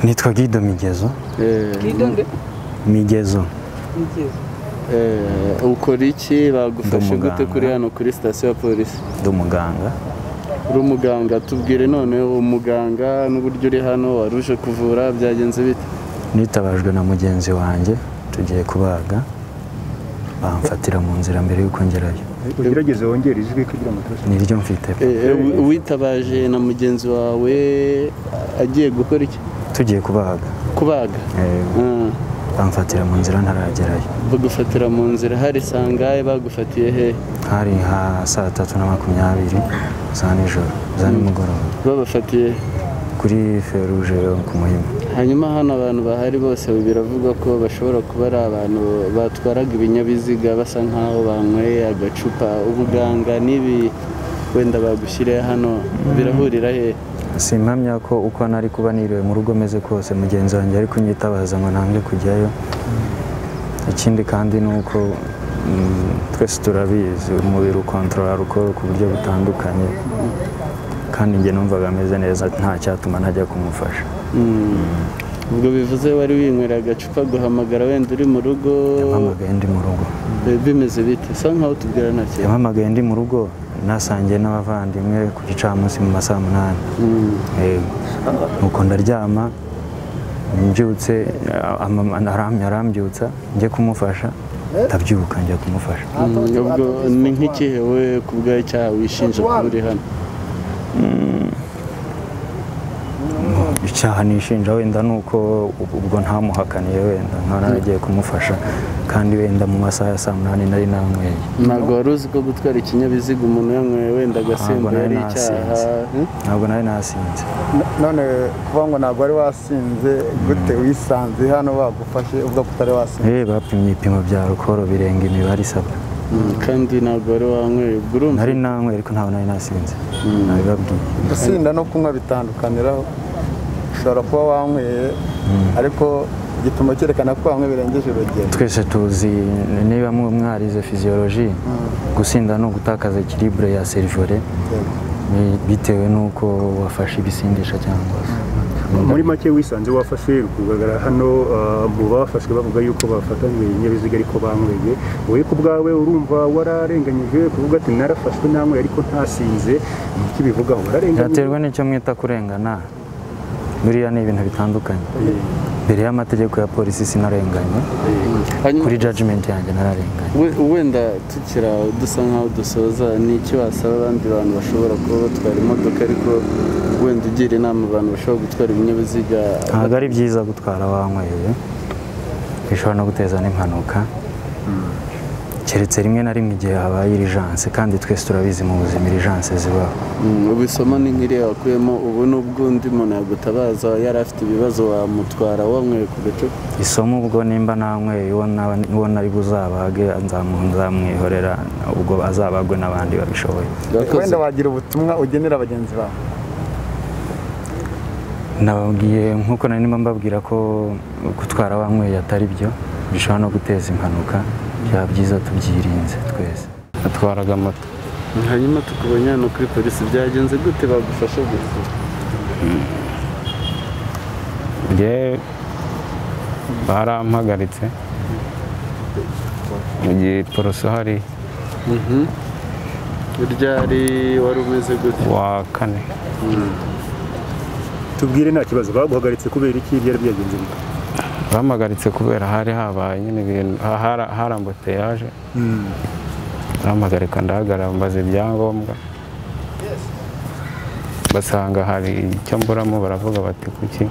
nitwa Guido Migezo Guido nde Migezo Migezo ukora iki bagufashe Ndi gute umuganga. kuri hano kuri sitasiyo ya polisi ndi umuganga uri umuganga tubwire none umuganga n'uburyo uri hano wari uje kuvura byagenze bite nitabajwe na mugenzi wanjye tugiye kubaga bamfatira mu nzira mbere y'uko ngerayo ugerageze wongere ijwi kugira ngo tubashe niryo mfite Eh, eh, wi- witabaje na mugenzi wawe agiye gukora iki tugiye kubaga kubaga Eh, Ah, bamfatira mu nzira ntaragerayo bagufatira mu nzira hari sangahe bagufatiye hehe hari nka saa tatu na makumyabiri za nijoro za nimugoroba babafatiye he? kuri feruje ku muhima hanyuma hano abantu bahari bose biravugwa ko bashobora kuba ari abantu batwaraga ibinyabiziga basa nk'aho banyweye agacupa ubuganga n'ibi wenda bagushyiriye hano birahurira he si impamya ko uko nari kuba niriwe mu rugo meze kose mugenzi wanjye ari kunyitabaza ngo ntange kujyayo ikindi kandi ni uko mm, twese turabizi umubiri ukontorora alukoro ku buryo butandukanye kandi njye numvaga ameze neza nta cyatuma ntajya kumufasha Mm. ubwo bivuze wari winywera agacupa guhamagara wenda uri mu rugo yampamagaye ndi mu rugo eh, bimeze bite sa nkaho tubwira nta kintu yampamagaye ndi mu rugo nasangiye n'abavandimwe ku gicamunsi mu masaha munani Mm. Yego. nuko ndaryama mbyutse ama- aram- arambyutsa njye kumufasha ndabyuka njya kumufasha Mm, ubwo ni nk'ikihe we ku bwawe icyaha wishinja kuba uri hano icyaha nishinja wenda ni uko ubwo ntamuhakaniye wenda nkaba naragiye kumufasha kandi wenda mu masaha ya saa munani nari nanyweye ntabwo wari uzi ko gutwara ikinyabiziga umuntu yanyweye wenda agasembuye nari ari icyaha nasinze. Hmm? ntabwo nari nasinze none kuvuga ngo ntabwo wari wasinze gute wisanze hano bagufashe ubwo utari wasinze Eh, bapimye ibipimo bya alukoro birenga imibare isabwa Mm, kandi ntabwo wari wanyweye ubwo urumva nari nanyweye ariko ntabwo nari nasinze nabibabwiye gusinda no kunywa bitandukaniraho ushobora kuba wanyweye ariko igipimo cyerekana ko wanywe birengeje urugero twese tuzi niba mu- mwarize fiziyoloji gusinda ni ugutakaza ekiribure ya serivore bitewe n'uko wafashe ibisindisha cyangwa muri make wisanze wafashe uri kugaragara hano ah, mu bafashwe bavuga yuko bafatanywe ibinyabiziga ariko banyweye wowe ku bwawe urumva wararenganyije kuvuga ati narafashwe nanyweye ariko ntasinze ni iki bivugaho wararenganyije byaterwa n'icyo mwita kurengana biriya ni ibintu bitandukanye mbere y'amategeko ya polisi sinarenganye hanyuma kuri jajimenti yanjye nararenganye we- wenda tukira dusa nkaho dusoza ni iki wasaba abandi bantu bashobora kuba batwara imodoka ariko wenda ugira inama abantu bashobora gutwara ibinyabiziga ntabwo ari byiza gutwara wanyweye bishobora no guteza n'impanuka keretse rimwe na rimwe igihe habaye irijanse kandi twese turabizi mu buzima irijanse zibaho Mm, ubisomo ni nk'iriya wakuyemo ubu n'ubwo undi muntu yagutabaza yari afite ibibazo wamutwara wanyweye ku gacupa isomo ubwo nimba nanyweye uwo naba- uwo nari buzabage nzamu- nzamwihorera ubwo azabagwe n'abandi babishoboye Yakoze. wenda wagira ubutumwa ugenera bagenzi bawe nababwiye nk'uko nari ndimo mbabwira ko gutwara wanyweye atari byo bishobora no guteza impanuka byaba byiza tubyirinze twese atwaraga moto hanyuma tukubonye hano kuri polisi byagenze gute bagufasha gute njye barampagaritse mu gihe poroso hari ryari wari umeze gute wa kane tubwire nta kibazo baguhagaritse kubera iki byari byagenze bite bampagaritse kubera hari habaye nyine ibintu ha- hara- hari ambuteyaje barampagarika ndahagarara mbaza ibyangombwa basanga hari icyo mburamo baravuga bati kuki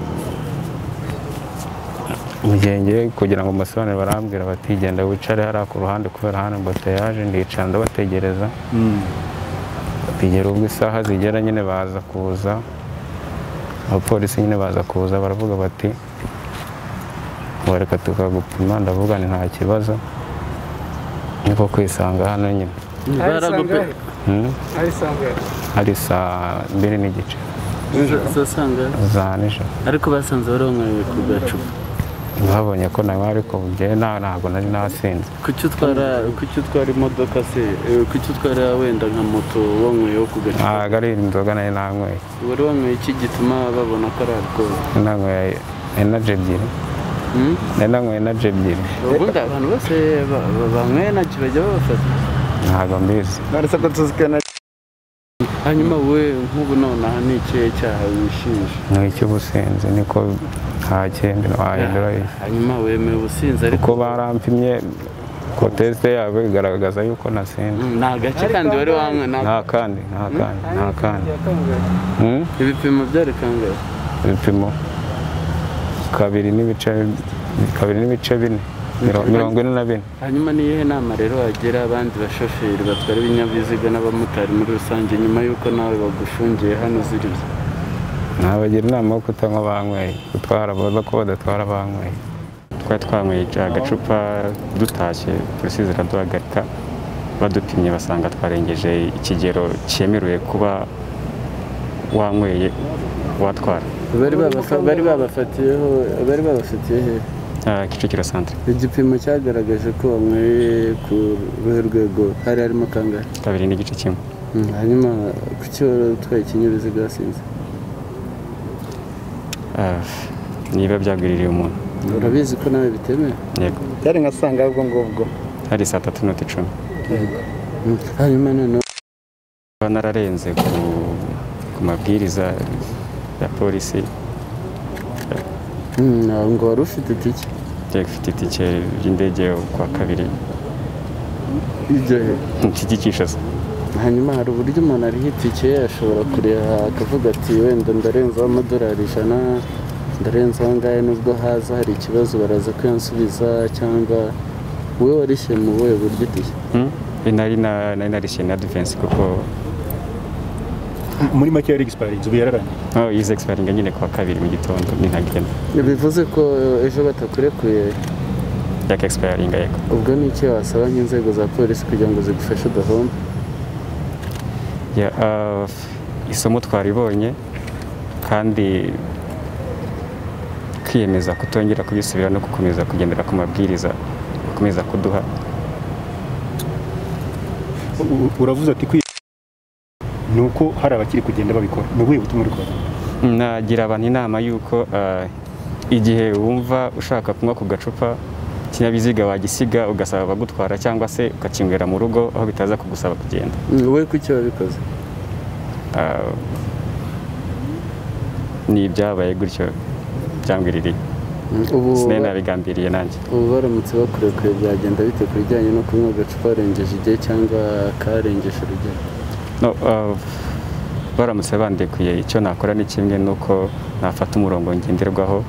mu gihe ngiye kugira ngo mbasobanurire barambwira bati genda wicare hariya ku ruhande kubera hano ambuteyaje ndicara ndabategereza kugera ubwo isaha zigera nyine baza kuza abapolisi nyine baza kuza baravuga bati ngo reka tukagupima ndavuga ni nta kibazo niko kwisanga hano nyine baragupe Hmm? hari saa mbiri n'igice zasanga za nijoro ariko basanze waronyweye ku gacupa babonye ko nawe ariko njyewe nta- ntabwo nari nasinze kuki utwara kuki utwara imodoka se Eh, kuki utwara wenda nka moto wanyweyeho ku gacupa ntabwo ari inzoga nari nanyweye wari wanyweye iki gituma babona ko ari alcohol nanyweye enaje ebyiri Mm? nari nanyweye enaje ebyiri ubundi abantu bose ba- ba- banyweye nacyo bajya babafata ntabwo mbizi none se ko tuzikana hanyuma wowe nk'ubu nonaha ni ikihe cyaha wishinja ni icy'ubusinzi niko nta kindi wahindura hanyuma wemeye ubusinzi ariko kuko barampimye ko tesite yabo igaragaza yuko nasinze Mm, ni agace kandi wari wanywe nta nta kandi nta kandi nta kandi Mm? ibipimo byari kangahe ibipimo kabiri n'ibice kabiri n'ibice bine miro- mirongo ine na bine hanyuma ni iyihe nama rero wagira abandi bashoferi batwara ibinyabiziga n'abamotari muri rusange nyuma y'uko nawe bagushungiye hano uziriza nabagira inama yo kutanywa banyweye gutwara baza ko badatwara banyweye twari twanyweye agacupa dutashye polisi ziraduhagarika badupimye basanga twarengeje ikigero cyemerewe kuba wanyweye watwara bari babafa- bari babafatiyeho bari babafatiye he Ah, kicukiro santire igipimo cyagaragaje ko wanyweye ku ruhe rwego hari harimo kangahe kabiri n'igice kimwe Mm, hanyuma ku cyo utwaye ikinyabiziga wasinze Ah, niba byagwiririye umuntu urabizi ko nawe bitemewe yego byari nka sanga ubwo ngubwo hari saa tatu n'inota icumi Mm, hanyuma noneho Kuba nararenze ku, ku mabwiriza ya polisi mm, ngo wari ufite itike yego ufite itike ry'indege kwa kabiri ibyo he ntikigishaza hanyuma hari uburyo umuntu ariho itike ashobora kureba akavuga ati wenda ndarenzaho amadolari ijana ndarenzaho angahe nubwo haza hari ikibazo baraza kuyansubiza cyangwa wowe warishye mu buhe buryo itike Hmm? nari na- nari narishye na defense kuko muri make yari egisipariyensi ubu yararangiye oh, yize expiringa nyine kuwa kabiri mu gitondo ntintagenda bivuze ko ejo batakurekuye yaka expiringa yego ubwo ni iki wasaba nk'inzego za polisi kugira ngo zigufashe udahomba Ya, ah, isomo twaribonye kandi kwiyemeza kutongera kubisubira no gukomeza kugendera ku mabwiriza bakomeza kuduha U- u- uravuze ati kwiye ni uko hari abakiri kugenda babikora ni ubuhe butumwa uri kubaha nagira abantu inama y'uko ah, igihe wumva ushaka kunywa ku gacupa ikinyabiziga wagisiga ugasaba abagutwara cyangwa se ukakinywera mu rugo aho bitaza kugusaba kugenda Mm, wowe kuki wabikoze Ah, ni ibyabaye gutyo byambwiririye Mm, ubu sinari nabigambiriye nanjye ubu baramutse bakurekuye byagenda bite ku bijyanye no kunywa agacupa warengeje igihe cyangwa karengeje urugero no ah, baramutse bandekuye icyo nakora ni kimwe nuko nafata umurongo ngenderwaho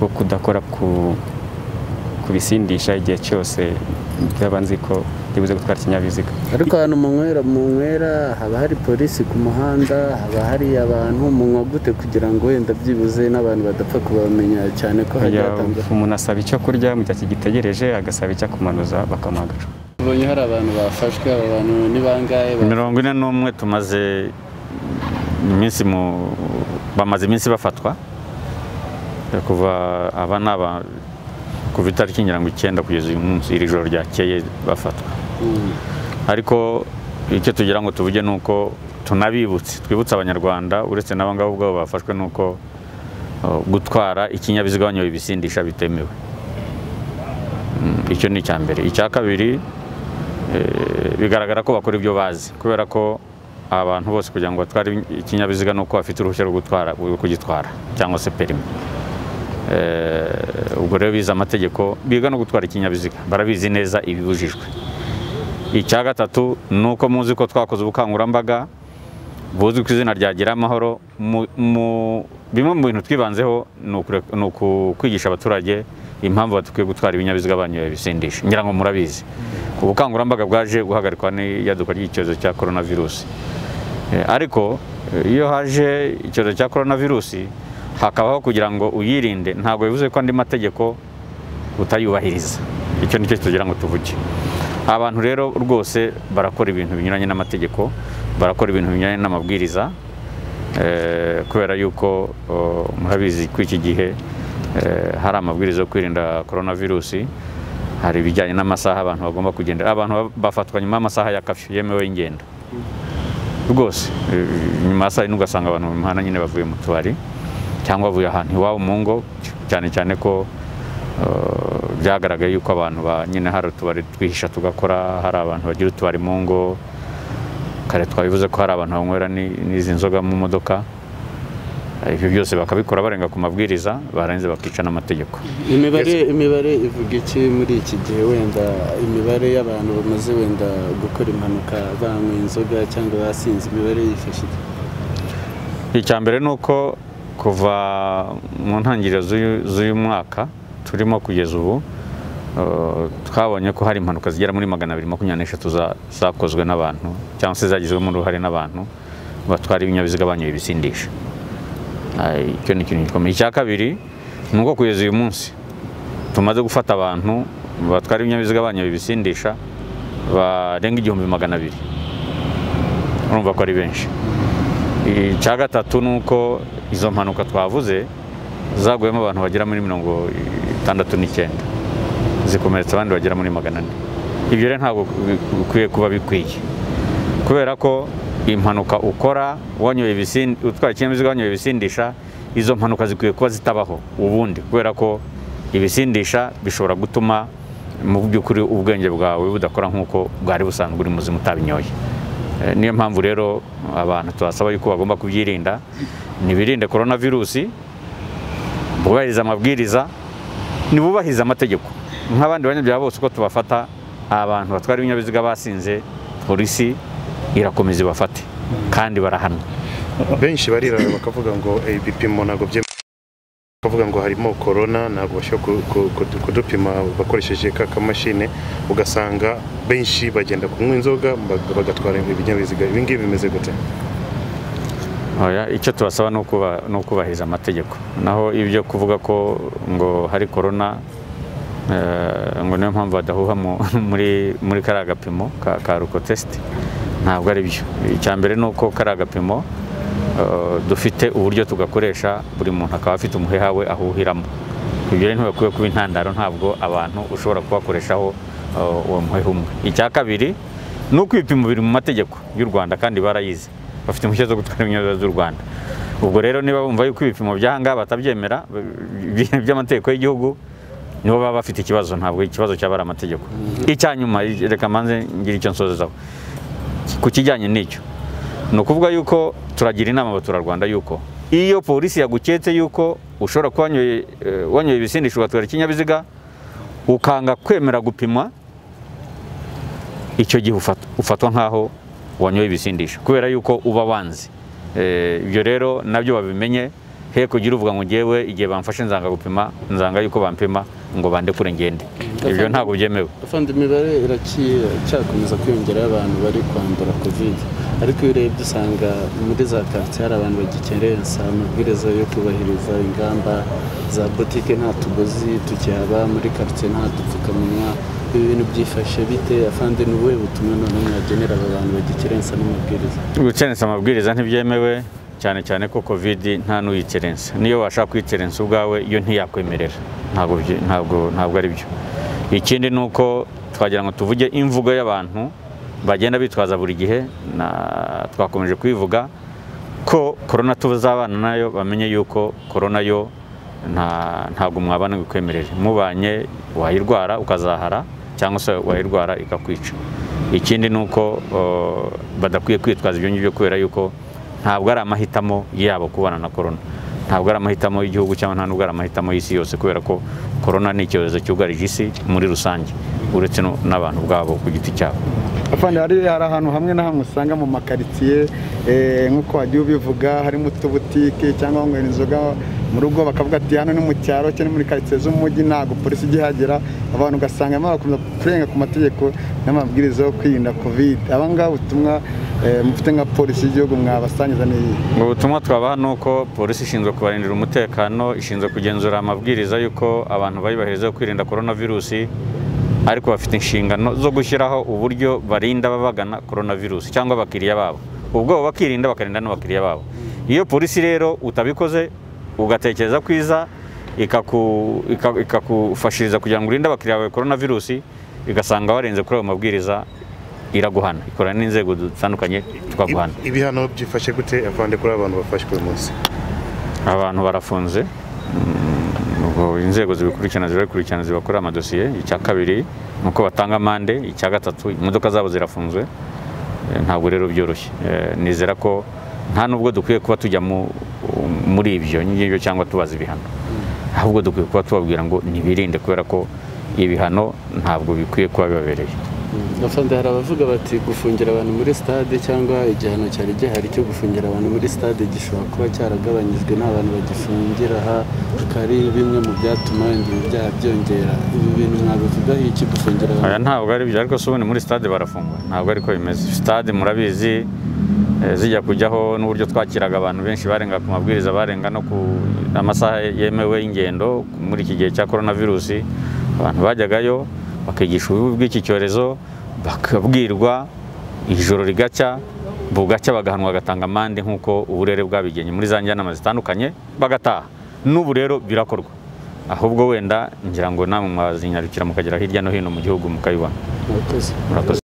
wo kudakora ku kubisindisha igihe cyose byaba nzi ko ndibuze gutwara ikinyabiziga ariko ahantu munywera munywera haba hari polisi ku muhanda haba hari abantu munywa gute kugira ngo wenda byibuze n'abantu badapfa kubamenya cyane ko hajya Ya, hatandukanye umuntu asaba icyo kurya mu gihe akigitegereje agasaba icyo kumanuza bakamuha agacupa ubonye hari abantu bafashwe aba bantu ni bangahe ba- mirongo ine n'umwe tumaze iminsi mu bamaze iminsi bafatwa kuva aba ni aba kuva itariki ngira ngo icyenda kugeza uyu munsi iri joro ryakeye bafatwa Mm. ariko icyo tugira ngo tuvuge ni uko tunabibutse twibutse abanyarwanda uretse n'aba ngabo ubwabo bafashwe ni uko uh, gutwara ikinyabiziga banyoye ibisindisha bitemewe Mm, icyo ni icya mbere icya kabiri eh, bigaragara ko bakora ibyo bazi kubera ko abantu bose kugira ngo batware ikinyabiziga ni uko bafite uruhushya rwo gutwara rwo kugitwara cyangwa se perimi Eh, ubwo rero bize amategeko biga no gutwara ikinyabiziga barabizi neza ibibujijwe icya gatatu ni uko muzi ko twakoze ubukangurambaga buzwi ku izina rya gira amahoro mu- mu- bimwe mu bintu twibanzeho ni ukure- ni uku- kwigisha abaturage impamvu badakwiye gutwara ibinyabiziga banyoye ibisindisha ngira ngo murabizi ubukangurambaga bwaje guhagarikwa n'iyaduka ry'icyorezo cya korona virusi Eh, ariko eh, iyo haje icyorezo cya korona virusi hakabaho kugira ngo uyirinde ntabwo bivuze ko andi mategeko utayubahiriza icyo ni cyo tugira ngo tuvuge abantu rero rwose barakora ibintu binyuranye n'amategeko barakora ibintu binyuranye n'amabwiriza eh, kubera yuko oh, murabizi ko iki gihe eh, hari amabwiriza yo kwirinda korona virusi hari ibijyanye n'amasaha abantu bagomba kugendera abantu ba- bafatwa nyuma y'amasaha ya kafyu yemewe y'ingendo rwose eh, nyuma ya saa yine ugasanga abantu mu mihanda nyine bavuye mu tubari cyangwa avuye ahantu iwabo mu ngo cyane cyane ko eh, byagaragaye yuko abantu ba nyine hari utubari twihisha tugakora hari abantu bagira utubari mu ngo kare twabivuze ko hari abantu banywera ni- n'izi nzoga mu modoka Eh, ibyo byose bakabikora barenga ku mabwiriza barangiza bakica n'amategeko imibare imibare ivuga iki muri iki gihe wenda imibare y'abantu bamaze wenda gukora impanuka banywa inzoga cyangwa basinze imibare yifashe iki? icya mbere ni uko kuva mu ntangiriro z'uyu- z'uyu mwaka turimo kugeza ubu eh, twabonye ko hari impanuka zigera muri magana abiri makumyabiri n'eshatu za- zakozwe n'abantu cyangwa se zagizwemo uruhare n'abantu batwara ibinyabiziga banyoye ibisindisha Ay, icyo ni ikintu gikomeye icya kabiri ni uko kugeza uyu munsi tumaze gufata abantu batwara ibinyabiziga banyoye ibisindisha barenga igihumbi magana abiri urumva ko ari benshi icya gatatu ni uko izo mpanuka twavuze zaguyemo abantu bagera muri mirongo itandatu n'icyenda zikomeretsa abandi bagera muri magana ane ibyo rero ntabwo bikwiye kuba bikwiye kubera ko impanuka ukora wanyoye ibisindi utwaye ikinyabiziga wanyoye ibisindisha izo mpanuka zikwiye kuba zitabaho ubundi kubera ko ibisindisha bishobora gutuma mu by'ukuri ubwenge bwawe budakora nk'uko bwari busanzwe uri muzima utabinyoye Eh, niyo mpamvu rero abantu tubasaba yuko bagomba kubyirinda ntibirinde korona virusi bubahiriza amabwiriza ntibubahirize amategeko nk'abandi banyabyaha bose uko tubafata abantu batwara ibinyabiziga basinze polisi irakomeza ibafate kandi barahanwa benshi barirara bakavuga ngo "Eh, ibipimo ntabwo byemewe bakavuga ngo harimo corona ntabwo bashobora ku- ku- kudu- kudupima bakoresheje ka kamashini ugasanga benshi bagenda kunywa inzoga bag- bagatwara ibinyabiziga ibi ngibi bimeze gute Oya, icyo tubasaba ni ukuba- ni ukubahiriza amategeko naho ibyo kuvuga ko ngo hari korona eh, ngo niyo mpamvu badahuha mu- muri muri kariya gapimo ka ka rukotesiti ntabwo ari byo icya mbere ni uko kariya gapimo eh, dufite uburyo tugakoresha buri muntu akaba afite umuheha we ahuhiramo ibyo rero ntibakwiye kuba intandaro ntabwo abantu ushobora kubakoreshaho eh, uwo muheha umwe icya kabiri ni uko ibipimo biri mu mategeko y'u rwanda kandi barayizi bafite impushya zo gutwara ibinyabiziga by'u rwanda ubwo rero niba bumva yuko ibipimo by'ahangaha batabyemera by- by'amategeko y'igihugu nibo baba bafite ikibazo ntabwo ikibazo cyaba ari amategeko icya nyuma reka mbanze ngire icyo nsozezaho ku kijyanye n'icyo ni ukuvuga yuko turagira inama abaturarwanda yuko iyo polisi yaguketse yuko ushobora kuba wanyoye- eh, wanyoye ibisindisha ugatwara ikinyabiziga ukanga kwemera gupimwa icyo gihe ufat- ufatwa nk'aho wanyoye ibisindisha kubera yuko uba wanze Eh, ibyo rero nabyo babimenye he kugira uvuga ngo ngewe igihe bamfashe nzanga gupima nzanga yuko bampima ngo bandekure ngende ibyo ntabwo byemewe afande imibare iracyakomeza kwiyongeraho abantu bari kwandura kovide ariko iyo urebye usanga muri za karitsiye hari abantu bagikerensa amabwiriza yo kubahiriza ingamba za botike nta tugozi tukihaba muri karitsiye nta dupfukamunwa ibi bintu byifashe bite afande ni ubuhe butumwa noneho mwagenera aba bantu bagikerensa n'amabwiriza gukerensa amabwiriza ntibyemewe cyane cyane ko covid nta n'uyikerensa niyo washaka kuyikerensa ubwawe iyo ntiyakwemerera ntabwo byi- ntabwo ntabwo ari byo ikindi ni uko twagira ngo tuvuge imvugo y'abantu bagenda bitwaza buri gihe na twakomeje kuyivuga ko korona tuzabana nayo bamenye yuko korona yo nta- ntabwo mwabana ngo ikwemerere mubanye wayirwara ukazahara cyangwa se wayirwara ikakwica ikindi ni uko eh, badakwiye kwitwaza ibyo ngibyo kubera yuko ntabwo ari amahitamo yabo kubana na korona ntabwo ari amahitamo y'igihugu cyangwa nta nubwo ari amahitamo y'isi yose kubera ko korona ni icyorezo cyugarije isi muri rusange uretse no- n'abantu ubwabo ku giti cyabo afande hari hari ahantu hamwe na hamwe usanga mu makaritsiye eh, nk'uko wagiye ubivuga harimo utubutike cyangwa wanywera inzoga mu rugo bakavuga ati hano ni mu cyaro cyangwa ni muri karitsiye z'umujyi ntabwo polisi igihagera abantu ugasanga barimo barakomeza kurenga ku mategeko n'amabwiriza yo kwirinda kovide aba ngaba ubutumwa eh, mufite nka polisi y'igihugu mwabasangiza n'iyi Mu butumwa twabaha ni uko polisi ishinzwe kubarindira umutekano ishinzwe kugenzura amabwiriza y'uko abantu bayubahiriza yo kwirinda korona virusi ariko bafite inshingano zo gushyiraho uburyo barinda ababagana korona virusi cyangwa abakiriya babo ubwo bakirinda bakarinda n'abakiriya babo iyo polisi rero utabikoze ugatekereza kwiza ikaku- ika- ikakufashiriza kugira ngo urinde abakiriya bawe korona virusi igasanga warenze kuri ayo mabwiriza iraguhana ikorana n'inzego zitandukanye tukaguhana Ib- ibihano byifashe gute avande kuri abantu bafashwe uyu munsi abantu barafunze Mm, ubwo inzego zibikurikirana zirabikurikirana zibakorera amadosiye icya kabiri ni uko batanga amande icya gatatu imodoka zabo zirafunzwe Eh, ntabwo rero byoroshye Eh, nizera ko nta nubwo dukwiye kuba tujya mu- muri ibyo ngibyo cyangwa tubaza ibihano ahubwo dukwiye kuba tubabwira ngo ntibirinde kubera ko ibihano ntabwo bikwiye kuba bibabereye afande hari abavuga bati gufungira abantu muri stade cyangwa igihano cyari gihari cyo gufungira abantu muri stade gishobora kuba cyaragabanyijwe n'abantu bagifungira aha bikaba ari bimwe mu byatuma ibi byaha byongera ibi bintu mwabivugaho iki gufungira aya abantu ntabwo ari byo ariko se ubundi muri stade barafungwa ntabwo ariko bimeze stade murabizi eh, zijya kujyaho n'uburyo twakiraga abantu benshi barenga ku mabwiriza barenga no ku amasaha yemewe y'ingendo muri iki gihe cya korona virusi abantu bajyagayo bakigisha ububi bw'iki cyorezo bakabwirwa ijoro rigacya bugacya bagahanwa bagatanga amande nk'uko uburere bwabigenye muri za njyanama zitandukanye bagataha n'ubu rero birakorwa ahubwo wenda ngira ngo namwe mwazinyarukira mukagera hirya no hino mu gihugu mukabibona murakoze murakoze